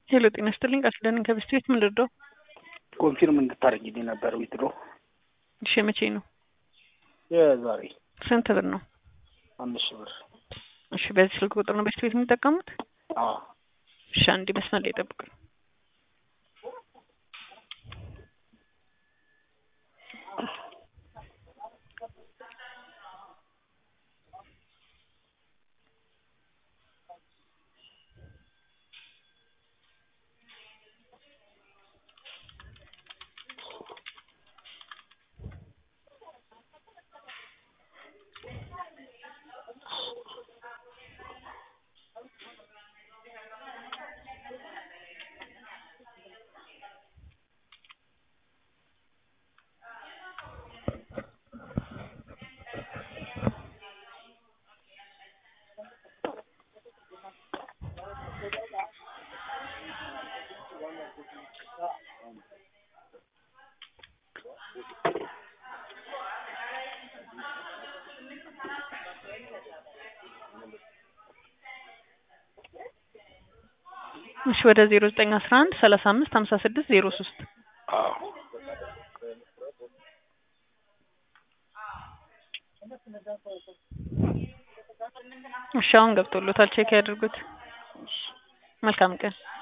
ሄሎ ጤና ይስጥልኝ ቃል ኪዳን ከብስት ቤት ምን ልርዳው? ኮንፊርም እንድታደርጊልኝ ነበር ዊትድሮ እሺ መቼ ነው? የዛሬ ስንት ብር ነው? አምስት ሺህ ብር። እሺ በዚህ ስልክ ቁጥር ነው በስት ቤት የሚጠቀሙት? አዎ እሺ አንዴ መስመር ላይ ጠብቁኝ። እሺ ወደ ዜሮ ዘጠኝ አስራ አንድ ሰላሳ አምስት ሀምሳ ስድስት ዜሮ ሶስት አዎ እሺ አሁን ገብቶሎታል ቼክ ያድርጉት መልካም ቀን